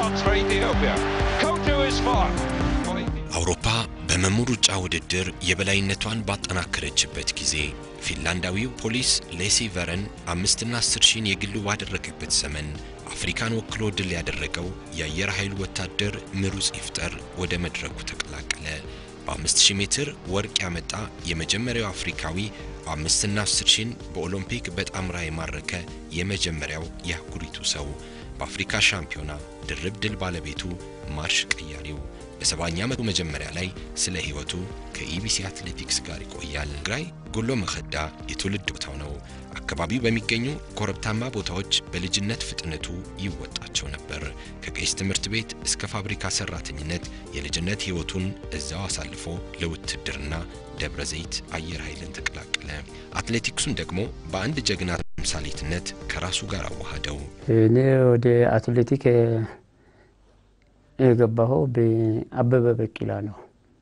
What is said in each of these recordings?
chance for Ethiopia. Kotu is far. አውሮፓ በመሙ ሩጫ ውድድር የበላይነቷን ባጠናከረችበት ጊዜ ፊንላንዳዊው ፖሊስ ሌሲ ቨረን አምስትና አስር ሺህን የግሉ ባደረገበት ዘመን አፍሪካን ወክሎ ድል ያደረገው የአየር ኃይል ወታደር ምሩጽ ይፍጠር ወደ መድረኩ ተቀላቀለ። በ5000 ሜትር ወርቅ ያመጣ የመጀመሪያው አፍሪካዊ አምስትና አስር ሺህን በኦሎምፒክ በጣምራ የማረከ የመጀመሪያው የአህጉሪቱ ሰው በአፍሪካ ሻምፒዮና ድርብ ድል ባለቤቱ ማርሽ ቀያሪው በሰባኛ ዓመቱ መጀመሪያ ላይ ስለ ሕይወቱ ከኢቢሲ አትሌቲክስ ጋር ይቆያል። ትግራይ ጎሎ መኸዳ የትውልድ ቦታው ነው። አካባቢው በሚገኙ ኮረብታማ ቦታዎች በልጅነት ፍጥነቱ ይወጣቸው ነበር። ከቄስ ትምህርት ቤት እስከ ፋብሪካ ሰራተኝነት የልጅነት ሕይወቱን እዛው አሳልፎ ለውትድርና ደብረ ዘይት አየር ኃይልን ተቀላቀለ። አትሌቲክሱን ደግሞ በአንድ ጀግና ተምሳሌትነት ከራሱ ጋር አዋሃደው። እኔ ወደ አትሌቲክ የገባኸው በአበበ ቢቂላ ነው።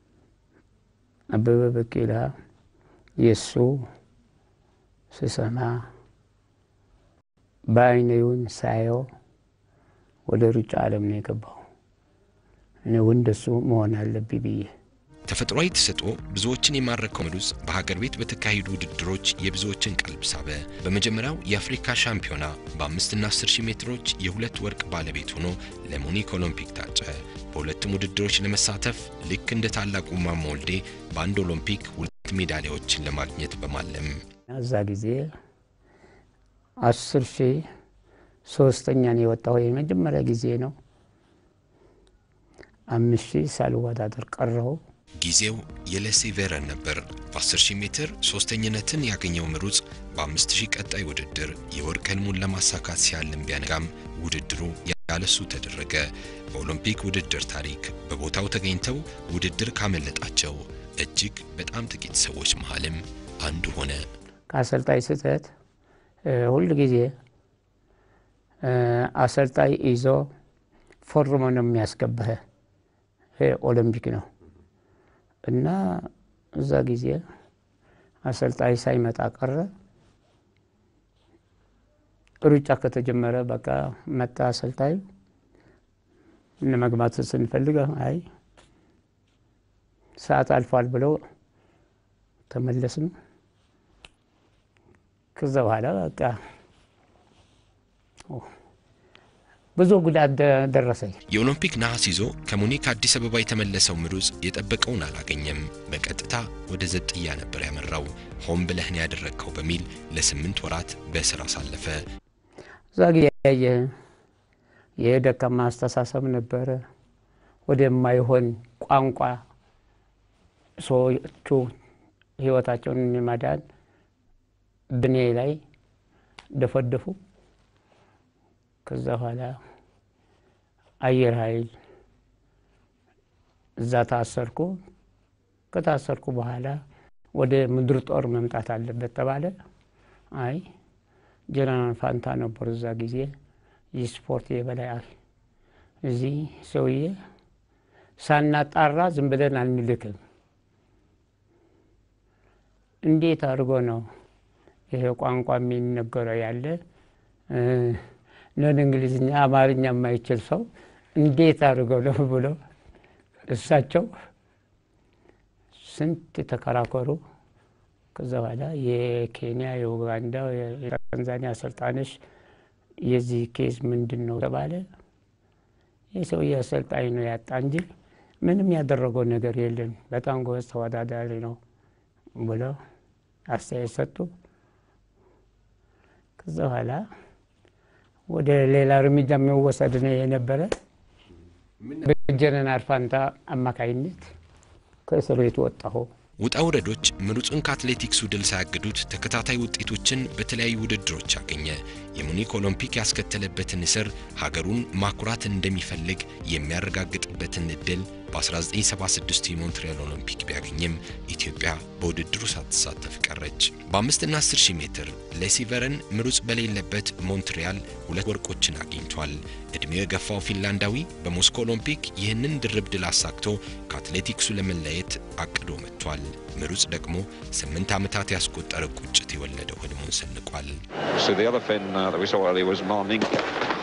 አበበ ቢቂላ የእሱ ስሰማ በአይኔውን ሳየው ወደ ሩጫ ዓለም ነው የገባው። እኔ እንደሱ መሆን አለብኝ ብዬ ተፈጥሯዊ ተሰጥኦ ብዙዎችን የማረከው ምሩጽ በሀገር ቤት በተካሄዱ ውድድሮች የብዙዎችን ቀልብ ሳበ። በመጀመሪያው የአፍሪካ ሻምፒዮና በአምስትና አስር ሺህ ሜትሮች የሁለት ወርቅ ባለቤት ሆኖ ለሙኒክ ኦሎምፒክ ታጨ። በሁለቱም ውድድሮች ለመሳተፍ ልክ እንደ ታላቁ ማሞ ወልዴ በአንድ ኦሎምፒክ ሁለት ሜዳሊያዎችን ለማግኘት በማለም እዛ ጊዜ አስር ሺህ ሶስተኛን የወጣው የመጀመሪያ ጊዜ ነው። አምስት ሺህ ሳልወዳደር ቀረው። ጊዜው የሌሲ ቬረን ነበር። በ10000 ሜትር ሶስተኝነትን ያገኘው ምሩጽ በ5000 ቀጣይ ውድድር የወርቅ ህልሙን ለማሳካት ሲያልም ቢያነጋም ውድድሩ ያለሱ ተደረገ። በኦሎምፒክ ውድድር ታሪክ በቦታው ተገኝተው ውድድር ካመለጣቸው እጅግ በጣም ጥቂት ሰዎች መሃልም አንዱ ሆነ። ከአሰልጣኝ ስህተት ሁል ጊዜ አሰልጣኝ ይዞ ፎርሞ ነው የሚያስገባህ። ኦሎምፒክ ነው እና እዛ ጊዜ አሰልጣኝ ሳይመጣ ቀረ። ሩጫ ከተጀመረ በቃ መጣ አሰልጣኝ። ለመግባት ስንፈልግ አይ ሰዓት አልፏል ብለው ተመለስን። ከዛ በኋላ በቃ ብዙ ጉዳት ደረሰኝ። የኦሎምፒክ ነሐስ ይዞ ከሙኒክ አዲስ አበባ የተመለሰው ምሩጽ የጠበቀውን አላገኘም። በቀጥታ ወደ ዘጥያ ነበር ያመራው። ሆን ብለህን ያደረግከው በሚል ለስምንት ወራት በእስር አሳለፈ። እዛ ጊዜ ያየ የደካማ አስተሳሰብ ነበረ። ወደማይሆን ቋንቋ ሰዎቹ ህይወታቸውን የማዳን ብኔ ላይ ደፈደፉ። ከዛ በኋላ አየር ኃይል እዛ ታሰርኩ። ከታሰርኩ በኋላ ወደ ምድር ጦር መምጣት አለበት ተባለ። አይ ጀነራል ፋንታ ነበሩ እዛ ጊዜ የስፖርት የበላይ እዚህ ሰውዬ ሳናጣራ ዝም ብለን አንልክም። እንዴት አድርጎ ነው ይሄ ቋንቋ የሚነገረው ያለ ነን እንግሊዝኛ፣ አማርኛ የማይችል ሰው እንዴት አድርገው ነው ብሎ እሳቸው ስንት ተከራከሩ። ከዛ በኋላ የኬንያ፣ የኡጋንዳ፣ የታንዛኒያ አሰልጣኞች የዚህ ኬዝ ምንድን ነው ተባለ። የሰውዬ አሰልጣኝ ነው ያጣ እንጂ ምንም ያደረገው ነገር የለም፣ በጣም ጎበዝ ተወዳዳሪ ነው ብለው አስተያየት ሰጡ። ከዛ በኋላ ወደ ሌላ እርምጃ የሚወሰድ ነው የነበረ። በጀነራል ፋንታ አማካይነት ከእስር ቤት ወጣሁ። ውጣ ውረዶች ምሩጽን ከአትሌቲክሱ ድል ሳያግዱት ተከታታይ ውጤቶችን በተለያዩ ውድድሮች አገኘ። የሙኒክ ኦሎምፒክ ያስከተለበትን እስር ሀገሩን ማኩራት እንደሚፈልግ የሚያረጋግጥበትን እድል በ1976 የሞንትሪያል ኦሎምፒክ ቢያገኝም ኢትዮጵያ በውድድሩ ሳትሳተፍ ቀረች። በአምስትና 10 ሺህ ሜትር ሌሲ ቨረን ምሩጽ በሌለበት ሞንትሪያል ሁለት ወርቆችን አግኝቷል። ዕድሜው የገፋው ፊንላንዳዊ በሞስኮ ኦሎምፒክ ይህንን ድርብ ድል አሳክቶ ከአትሌቲክሱ ለመለየት አቅዶ መጥቷል። ምሩጽ ደግሞ ስምንት ዓመታት ያስቆጠረ ቁጭት የወለደው ህልሙን ሰንቋል። So the other Finn uh, that we saw earlier was Marninka.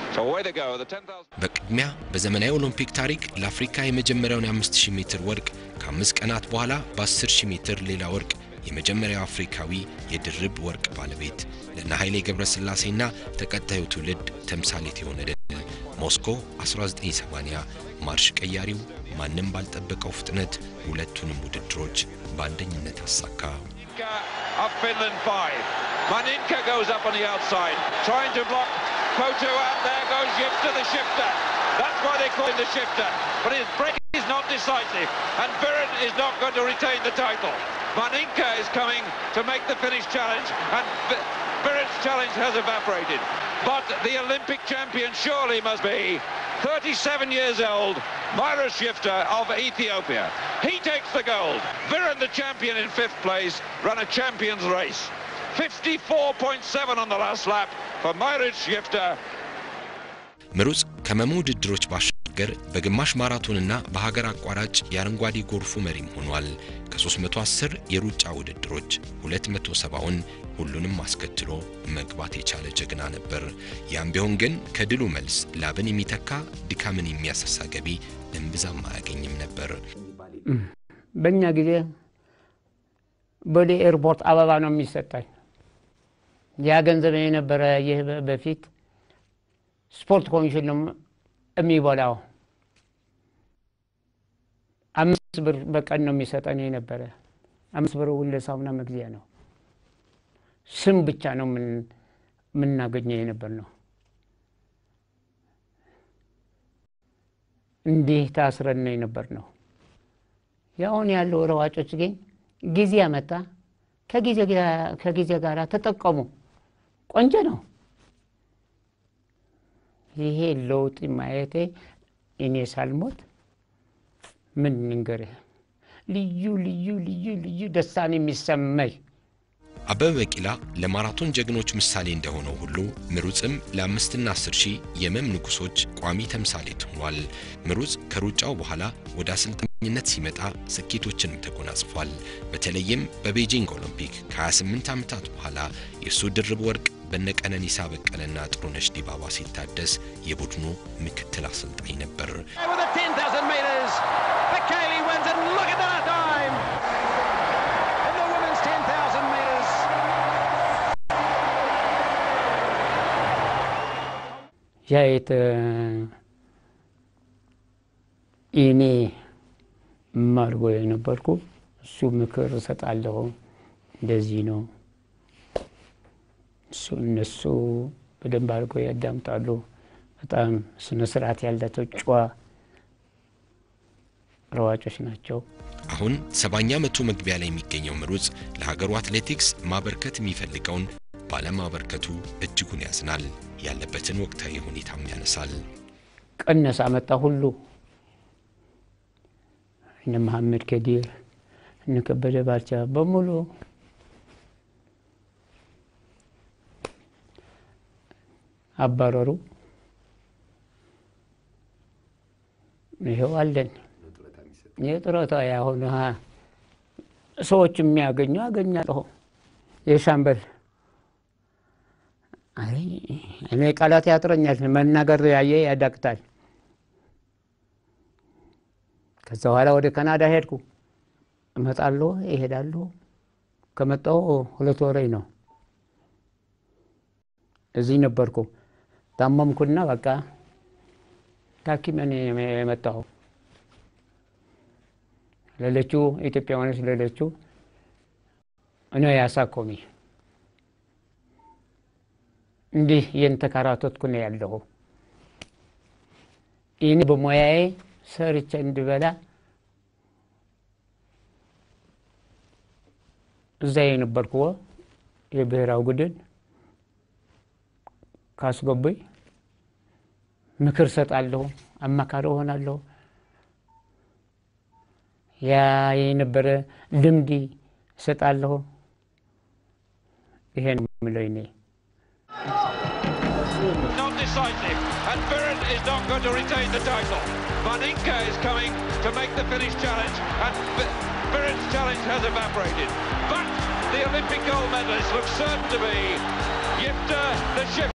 So away they go. The 10,000. በቅድሚያ በዘመናዊ ኦሎምፒክ ታሪክ ለአፍሪካ የመጀመሪያውን የ5000 ሜትር ወርቅ ከአምስት ቀናት በኋላ በ10000 ሜትር ሌላ ወርቅ የመጀመሪያው አፍሪካዊ የድርብ ወርቅ ባለቤት ለእነ ኃይሌ ገብረስላሴና ተከታዩ ትውልድ ተምሳሌት የሆነ ድል ሞስኮ 1980 ማርሽ ቀያሪው ማንም ባልጠበቀው ፍጥነት ሁለቱንም ውድድሮች በአንደኝነት አሳካ። Maninka of Finland 5. Maninka goes up on the outside, trying to block Kotu, and there goes Shifter the shifter. That's why they call him the shifter. But his break is not decisive, and Viren is not going to retain the title. Maninka is coming to make the finish challenge, and Vi- Viren's challenge has evaporated. But the Olympic champion surely must be 37 years old, Myra Shifter of Ethiopia. He takes the gold. Viren, the champion in fifth place, ran a champion's race. 54.7 on the last lap for Myra Shifter. ምሩጽ ከመሙ ውድድሮች ባሻገር በግማሽ ማራቶንና በሀገር አቋራጭ የአረንጓዴ ጎርፉ መሪም ሆኗል። ከ310 የሩጫ ውድድሮች 270ውን ሁሉንም አስከትሎ መግባት የቻለ ጀግና ነበር። ያም ቢሆን ግን ከድሉ መልስ ላብን የሚተካ ድካምን የሚያሳሳ ገቢ እምብዛም አያገኝም ነበር። በእኛ ጊዜ ወደ ኤርፖርት አበባ ነው የሚሰጣኝ። ያ ገንዘብ የነበረ ይህ በፊት ስፖርት ኮሚሽን ነው የሚበላው። አምስት ብር በቀን ነው የሚሰጠን የነበረ። አምስት ብር ለሳሙና መግዚያ ነው። ስም ብቻ ነው የምናገኘው የነበር ነው። እንዲህ ታስረን ነው የነበር ነው። ያሁን ያለው ሯጮች ግን ጊዜ ያመጣ ከጊዜ ጋር ተጠቀሙ። ቆንጆ ነው። ይሄ ለውጥ ማየቴ እኔ ሳልሞት ምን ንገርህ፣ ልዩ ልዩ ልዩ ልዩ ደስታን የሚሰማኝ አበበ ቢቂላ ለማራቶን ጀግኖች ምሳሌ እንደሆነው ሁሉ ምሩጽም ለአምስትና አስር ሺህ የመም ንጉሶች ቋሚ ተምሳሌት ሆኗል። ምሩጽ ከሩጫው በኋላ ወደ አሰልጣኝነት ሲመጣ ስኬቶችንም ተጎናጽፏል። በተለይም በቤጂንግ ኦሎምፒክ ከ28 ዓመታት በኋላ የእሱ ድርብ ወርቅ በነቀነኒሳ በቀለና ጥሩነሽ ዲባባ ሲታደስ የቡድኑ ምክትል አሰልጣኝ ነበር። With the 10,000 metres, Bekele wins and look at that time! In the women's 10,000 metres. ያ የት እኔ ማርጎ የነበርኩ እሱ ምክር እሰጣለሁ። እንደዚህ ነው እሱ እነሱ በደንብ አድርገው ያዳምጣሉ። በጣም ስነ ስርዓት ያላቸው ጨዋ ሯጮች ናቸው። አሁን ሰባኛ ዓመቱ መግቢያ ላይ የሚገኘው ምሩጽ ለሀገሩ አትሌቲክስ ማበርከት የሚፈልገውን ባለማበርከቱ እጅጉን ያዝናል። ያለበትን ወቅታዊ ሁኔታም ያነሳል። ቀነሳ መጣ ሁሉ እነ መሐመድ ከዲር እነ ከበደ ባልቻ በሙሉ አባረሩ። ይኸው አለን የጡረታ ያሁን ሰዎች የሚያገኙ አገኛለሁ። የሻምበል አይ እኔ ቃላት ያጥረኛል፣ መናገር ያየ ያዳቅታል። ከዛ በኋላ ወደ ካናዳ ሄድኩ። እመጣለሁ፣ ይሄዳለሁ። ከመጣሁ ሁለት ወረኝ ነው። እዚህ ነበርኩ። ታመምኩና በቃ ታኪመን የመጣሁ ሌሎቹ ኢትዮጵያውያኖች ሌሎቹ እኔ ያሳኮሚ እንዲህ የንተካራቶትኩ ነው ያለሁ። ይህን በሙያዬ ሰርቼ እንድበላ እዛ የነበርኩ የብሔራዊ ቡድን ካስገቡኝ ምክር ሰጣለሁ፣ አማካሪ እሆናለሁ። ያ የነበረ ልምድ እሰጣለሁ። ይሄን የምለው እኔ Not decisive, and Viren is not going to retain the title. Maninka is coming to make the finish challenge, and Vi- Viren's challenge has evaporated. But the Olympic gold medalist looks certain to be Yifter the Shifter.